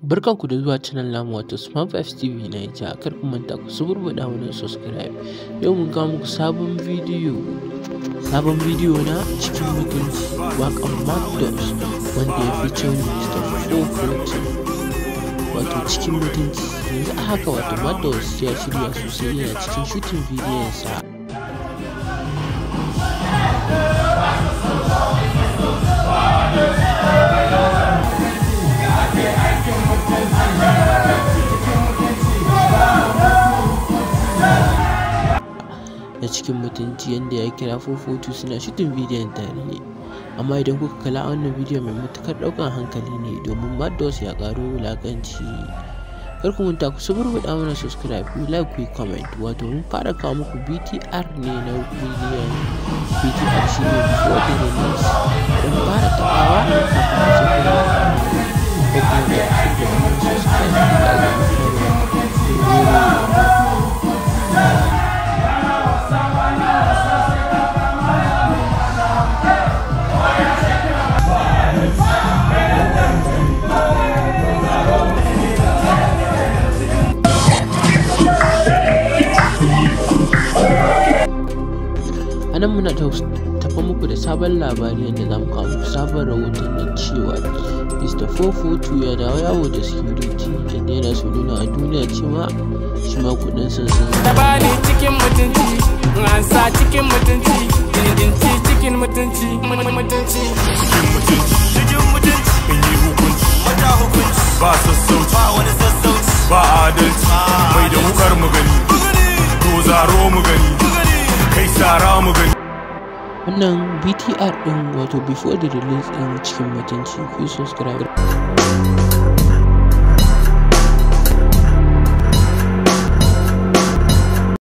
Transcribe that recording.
Barkanku da zuwa channel namu wato Smart Vibes TV na ya kar ku manta ku suburbuɗa mana subscribe. Yau mun kawo muku sabon bidiyo sabon bidiyo na cikin mutunci waƙan Macdos wanda ya fi cewa Mr. 440 wato cikin mutunci yanzu a haka wato Macdos ya shirya sosai yana cikin shooting bidiyon sa. na cikin mutunci yadda ya kira fofotu suna shitin bidiyon tare amma idan kuka kala wannan bidiyon mai matukar daukan hankali ne domin maddos ya karo wulakanci kar ku manta ku suburbuɗa mana subscribe ku like ku comment wato mun fara kawo muku btr ne na bidiyon btr shi ne before the release don fara tabawa kafin su kuma ko kuma da subscribe da a nan muna tafa muku da sabon labari yadda za mu kawo muku sabon rahoton na cewa mr 442 ya dawo yawo da security yadda yana so nuna a duniya cewa shi ma kudin sun sun Tabani cikin mutunci, ansa cikin mutunci, dindinci cikin mutunci, mutunci. cikin mutunci in yi hukunci mata hukunci ba sassauci ba wani sassauci ba adalci mai da wukar mu gani to zaro mu gani kai sara mu gani wannan btr din wato before the release din cikin mutunci ku yi subscribe